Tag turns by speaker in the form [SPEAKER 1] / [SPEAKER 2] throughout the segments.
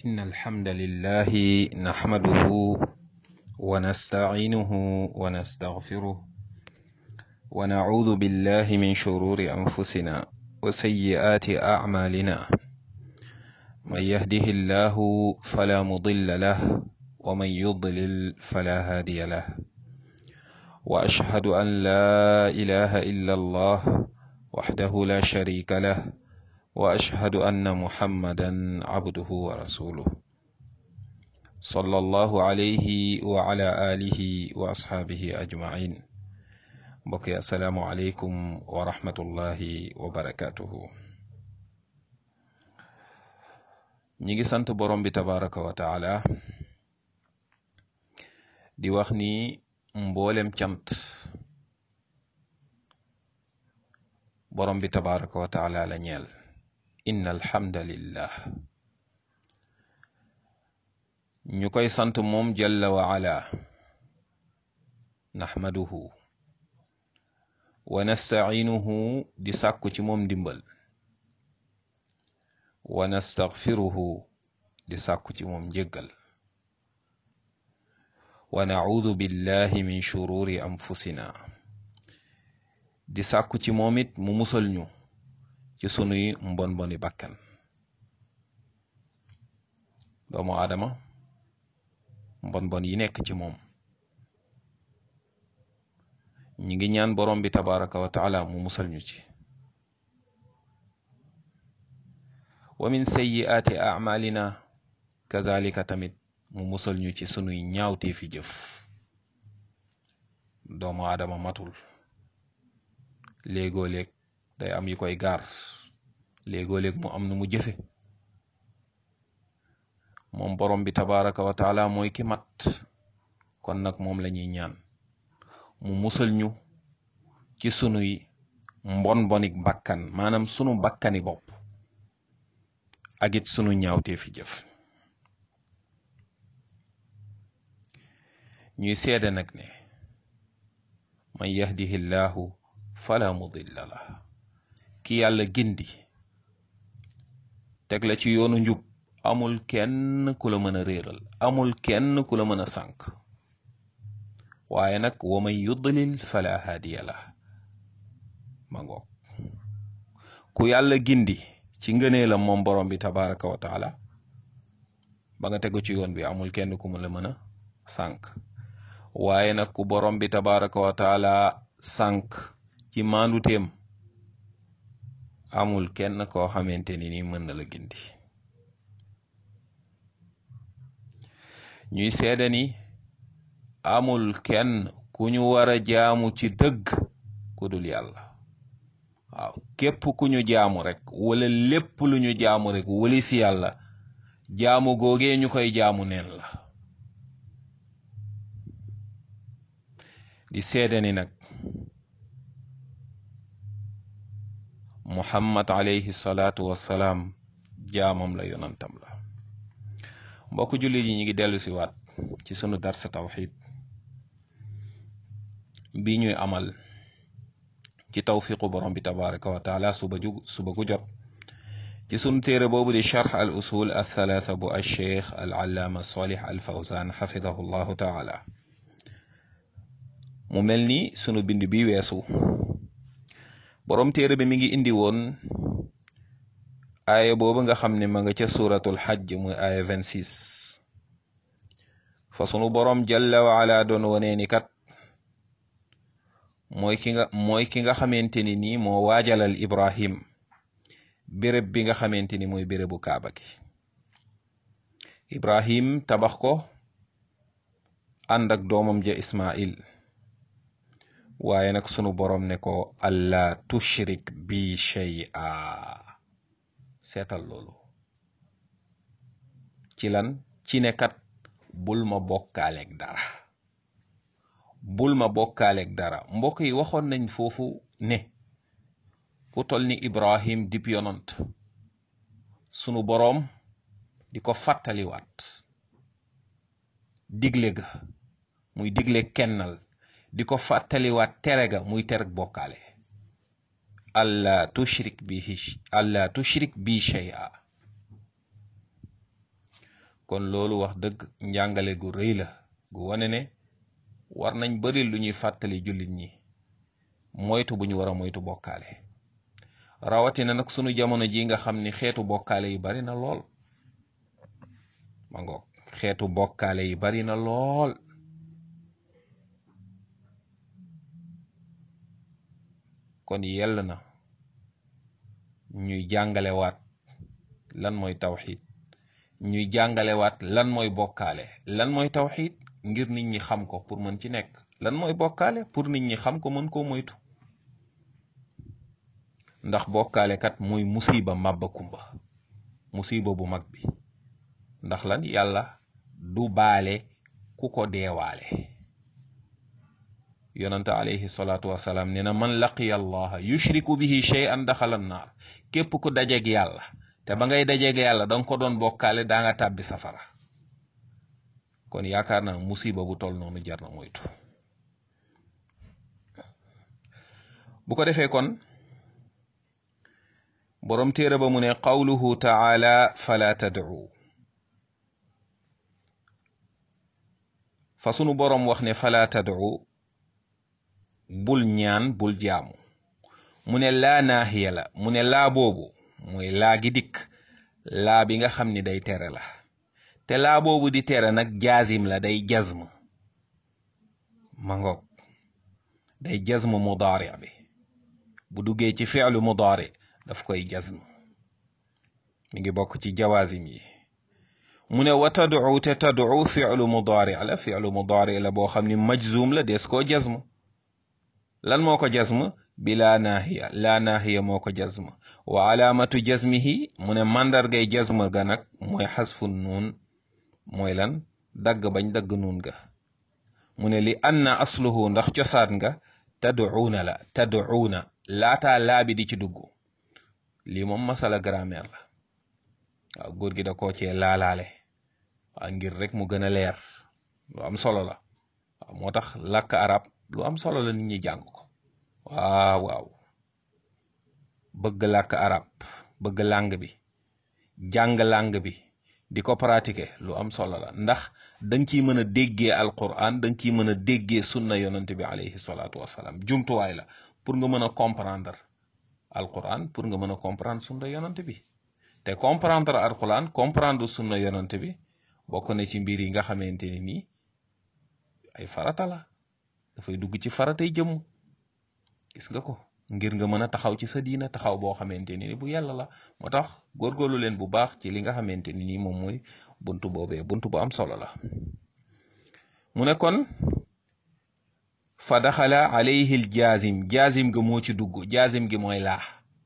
[SPEAKER 1] إن الحمد لله نحمده ونستعينه ونستغفره ونعوذ بالله من شرور أنفسنا وسيئات أعمالنا من يهده الله فلا مضل له ومن يضلل فلا هادي له وأشهد أن لا إله إلا الله وحده لا شريك له واشهد ان محمدا عبده ورسوله صلى الله عليه وعلى اله واصحابه اجمعين بقي السلام عليكم ورحمه الله وبركاته ñi sant borom bi tabaraka wa taala di wax ni mboolem cant borom bi tabaraka wa taala la ñeel inna alhamdalillah ñu koy sant moom jalla wa ala naxmaduhu wa nastaciinuhu di sàkku ci moom ndimbal wa nastaxfiruhu di sàkku ci moom njéggal wa nacuudu billahi min shururi anfusina di sàkku ci moom it mu musal ñu ci sunuy mbon mboni bakkan doomu aadama mbon mbon yi nekk ci moom ñi ngi ñaan borom bi tabaraka wa taala mu musal ñu ci wa min sayyiaati amalina kazalika tamit mu musal ñu ci sunuy ñaawtee fi jëf doomu aadama matul léegoo léeg day am yu koy gaar léegoo léeg mu am nu mu jëfe moom borom bi tabaraka wa taala mooy ki mat kon nag moom la ñuy ñaan mu musal ñu ci sunuy mbon bonik bakkan maanaam sunu bakkani bopp ak it sunu ñaawtee fi jëf ñuy seede nag ne man yahdihi llahu fala mudilla la ki yàlla gindi teg la ci yoonu njub amul kenn ku la mën a réeral amul kenn ku la mën a sànk waaye nag wa man yudlil fala haadiya la ma ngoog ku yàlla gindi ci ngënee la moom borom bi tabaraka wa taala ba nga tegu ci yoon bi amul kenn ku mu la mën a sànk waaye nag ku borom bi tabaraka wa taala sànk ci maanduteem amul kenn koo xamante ni ni mën na la gindi ñuy seede ni amul kenn ku ñu war a jaamu ci dëgg ku dul yàlla waaw képp ku ñu jaamu rek wala lépp lu ñu jaamu rek wali si yàlla jaamu googee ñu koy jaamu neen la di seede ni nag muhammad alayhi salaatu wassalaam jaamam la yonantam la mbokk jullit yi ñu ngi dellu si waat ci sunu darsa tawxid bi ñuy amal ci tawfiqu borom bi tabaraka wa taala suba ju suba gu jot ci sunu téere boobu di charx al usul al thalatha bu al cheikh al allaama salih al fawzan xafidahu llahu taala mu mel ni sunu bind bi weesu borom téere bi mi ngi indi woon aaya boobu nga xam ne ma nga ca suratul xajj muy aaya 26 fa sunu borom jalla wa ala doon wonee ni kat mooy ki nga mooy ki nga xamante ni nii moo waajalal ibrahim béréb bi nga xamante ni mooy bérébu kaaba gi ibrahim tabax ko ànd ak doomam ja ismail waaye nag sunu borom ne ko allah tushrik bi shay'a seetal loolu ci lan ci ne kat bul ma bokkaaleeg dara bul ma bokkaaleeg dara mbokk yi waxoon nañ foofu ne ku tol ni ibrahim dip yonant sunu boroom di ko fàttaliwaat digle ga muy digle kennal di ko fàttaliwaat tere ga muy tereg bokkaale alla tushrik bihi alla tushrik bi shay'a kon loolu wax dëgg njàngale gu rëy la gu wane ne war nañ bari lu ñuy fàttali jullit ñi moytu bu ñu war a moytu bokkaale rawatina nag sunu jamono ji nga xam ni xeetu bokkaale yi bari na lool ma ngoog xeetu bokkaale yi bari na lool kon yell na ñuy jàngalewaat lan mooy tawxid ñuy jàngalewaat lan mooy bokkaale lan mooy tawxid ngir nit ñi xam ko pour mën ci nekk lan mooy bokkaale pour nit ñi xam ko mën koo moytu ndax bokkaale kat muy musiba màbba kumba musiba bu mag bi ndax lan yàlla du baale ku ko deewaale yonante alayhi salaatu wasalaam nee na man laqiya allaha yushriku bihi shay'an daxala naar képp ku dajeeg yàlla te ba ngay dajeeg yàlla danga ko doon bokkaale daa nga tàbbi safara kon yaakaar naa musiba bu tol noonu jar na moytu bu ko defee kon boroom téere ba mu ne qawluhu taala fala tad'u fa sunu boroom wax ne fala tad'u bul ñaan bul jaamu mu ne laa naahiya la mu ne laa boobu mooy laa gi dikk laa bi nga xam ni day tere la te laa boobu di tere nag jaazim la day jazm ma ngoog day jazm mudaari bi bu duggee ci fi'lu mudaari daf koy jazm mi ngi bokk ci jawaazim yi mu ne wa tad'u te tad'u fi'lu mudaari la fi'lu mudaari la boo xam ni majzum la des koo jazm lan moo ko jazm bi laa naahiya laa naahiya moo ko jazm wa alaamatu jazmihi mu ne màndargay jazm ga nag mooy xasfu nuun mooy lan dagg bañ dagg nuun ga mu ne li anna asluhu ndax cosaan nga tad'uuna la tad'uuna laataa laabi di ci dugg lii moom masala grammaire la waaw góor gi da koo cee laalaale waaw ngir rek mu gën a leer lu am solo la waaw moo tax làkk arab lu am solo la nit ñi jàng ko waaw waaw bëgg làkk arab bëgg langue bi jàng langue bi di ko pratiquer lu am solo la ndax danga ciy mën a déggee alquran danga ciy mën a déggee sunna yonent bi alayhi salaatu wasalaam jumtuwaay la pour nga mën a comprendre alquran pour nga mën a comprendre sunna yonent bi te comprendre alquran comprendre sunna yonent bi bokk na ci mbir yi nga xamante ni nii ay farata la dafay dugg ci faratay jëmm gis nga ko ngir nga mën a taxaw ci sa diina taxaw boo xamante ni bu yàlla la moo tax góorgóorlu leen bu baax ci li nga xamante ni nii moom mooy buntu boobee buntu bu am solo la mu ne kon fa daxala alayhi l jaazim jaazim ga moo ci dugg jaazim gi mooy laa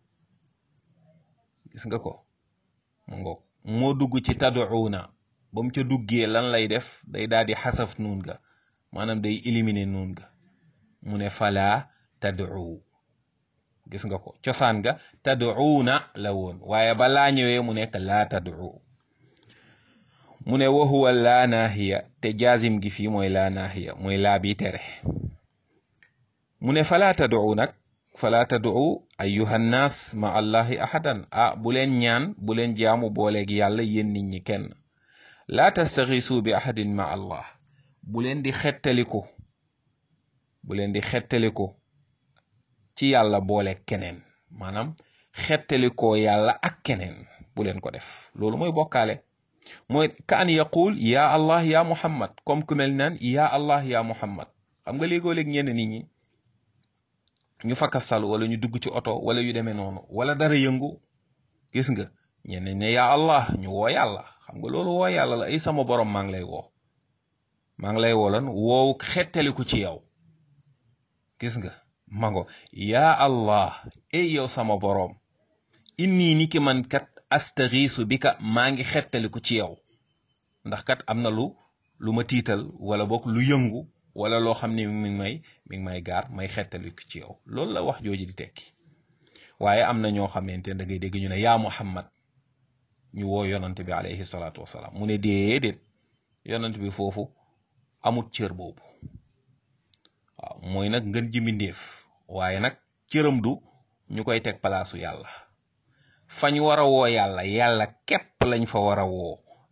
[SPEAKER 1] gis nga ko mu ngoog moo dugg ci tad'uuna ba mu ca duggee lan lay def day daal di xasaf nuun ga maanaam day éliminer nuun ga mu ne falaa tad'u gis nga ko cosaan ga tad'uuna la woon waaye ba laa ñëwee mu nekk laa tad'u mu ne wa huwa laa naahiya te jaazim gi fii mooy laa naahiya mooy laa bi tere mu ne falaa tad'u nag falaa tad'u ayyuha nnaas ma allahi ahadan ah bu leen ñaan bu leen jaamu booleeg yàlla yéen nit ñi kenn laa tastaxiisu bi ahadin ma allah bu leen di xettaliku bu leen di xettaliku ci yàlla boole keneen maanaam xettalikoo yàlla ak keneen bu leen ko def loolu mooy bokkaale mooy ka an yaqul ya allah ya muhammad comme ku mel naan ya allah ya muhammad xam nga léegoo léeg ñenn nit ñi ñu fakkastalu wala ñu dugg ci oto wala yu demee noonu wala dara yëngu gis nga ñenn ne ya allah ñu woo yàlla xam nga loolu woo yàlla la ay sama borom maa ngi lay woo maa ngi lay wolan woowu xettaliku ci yow gis nga mango yaa allah ey yow sama boroom inni ni ki man kat astaxiisu bi ka maa ngi xettaliku ci yow ndax kat am na lu lu ma tiital wala boog lu yëngu wala loo xam ne mi ngi may mi ngi may gaar may xettaliku ci yow loolu la wax jooju di tekki waaye am na ñoo xamante ne da ngay dégg ñu ne yaa muhammad ñu woo yonante bi alayhi salaatu wasalaam mu ne déedéet yonante bi foofu amut cër boobu waaw mooy nag ngën ji mbindéef waaye nag cëram du ñu koy teg palaasu yàlla fañ war a woo yàlla yàlla képp lañ fa war a woo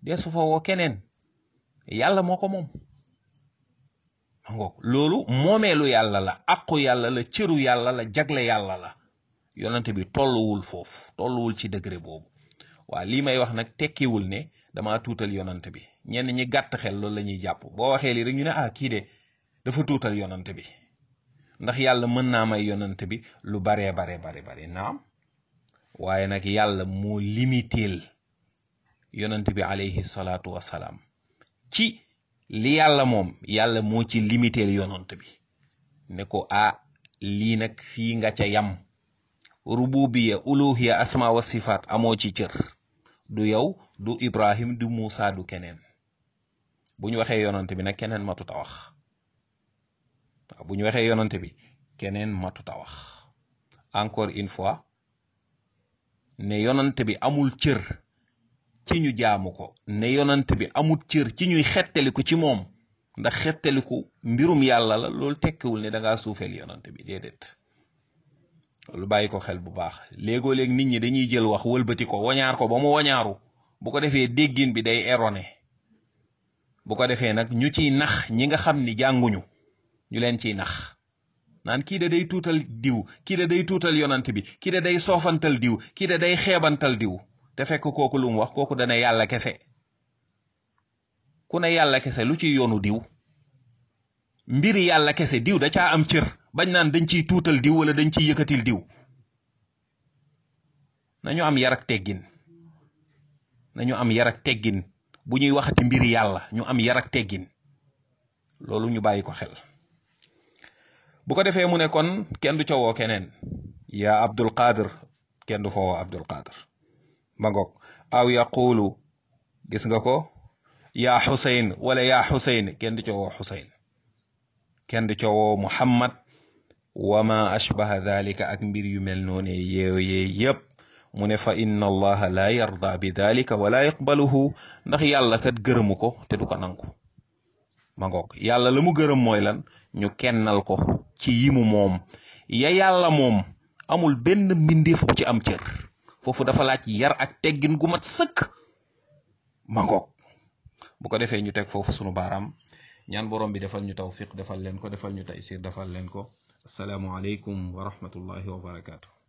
[SPEAKER 1] deesu fa woo keneen yàlla moo ko moom ma ngoog loolu moomeelu yàlla la aqu yàlla la cëru yàlla la jagle yàlla la yonante bi tolluwul foofu tolluwul ci degré boobu waa lii may wax nag tekkiwul ne dama tuutal yonante bi ñenn ñi gàtt xel loolu la ñuy jàpp boo waxee lii rek ñu ne ah kii de dafa tuutal yonante bi ndax yàlla mën naa may yonante bi lu baree bare bare bare naam waaye nag yàlla moo limiteel yonante bi alayhi salaatu wasalaam ci li yàlla moom yàlla moo ci limiteel yonante bi ne ko ah lii nag fii nga ca yam rububiya uluhiya asma wa sifaat amoo ci cër du yow du ibrahim du muusa du keneen bu ñu waxee yonante bi nag keneen matuta wax waaw bu ñu waxee yonante bi keneen matuta wax encore une fois ne yonante bi amul cër ci ñu jaamu ko ne yonante bi amul cër ci ñuy xettaliku ci moom ndax xettaliku mbirum yàlla la loolu tekkiwul ne da ngaa suufeel yonante bi déedéet lu bàyyi ko xel bu baax léegoo léeg nit ñi dañuy jël wax wëlbati ko wañaar ko ba mu wañaaru bu ko defee déggin bi day erroné bu ko defee nag ñu ciy nax ñi nga xam ni jànguñu ñu leen ciy nax naan kii da day tuutal diw kii da day tuutal yonant bi kii da day soofantal diw kii da day xeebantal diw te fekk kooku lu mu wax kooku dana yàlla kese ku ne yàlla kese lu ci yoonu diw mbiri yàlla kese diw da caa am cër bañ naan dañ ciy tuutal diw wala dañ ciy yëkkatil diw nañu am yar ak teggin nañu am yar ak teggin bu ñuy waxati mbiri yàlla ñu am yar ak teggin loolu ñu bàyyi ko xel bu ko defee mu ne kon kenn du ca woo keneen yaa abdul qadir kenn du fa woo abdul qadir ba ngoog aw yaqulu gis nga ko yaa xusayn wala yaa xusayn kenn du ca woo xusayn kenn du ca woo muhammad wa ma ashbaha dalika ak mbir yu mel noone yooyee yépp mu ne fa inna allaha la yarda bi dalika wala yaqbaluhu ndax yàlla kat gërëmu ko te du ko nangu ma ngoog yàlla la mu gërëm mooy lan ñu kennal ko ci yimu moom ya yàlla moom amul benn mbindeef bu ci am cër foofu dafa laaj yar ak teggin gu mat sëkk ma ngoog bu ko defee ñu teg foofu sunu baaraam ñaan borom bi defal ñu tawfiq defal leen ko defal ñu taysir defal leen ko asalaamu aleykum wa rahmatullahi wa barakaatu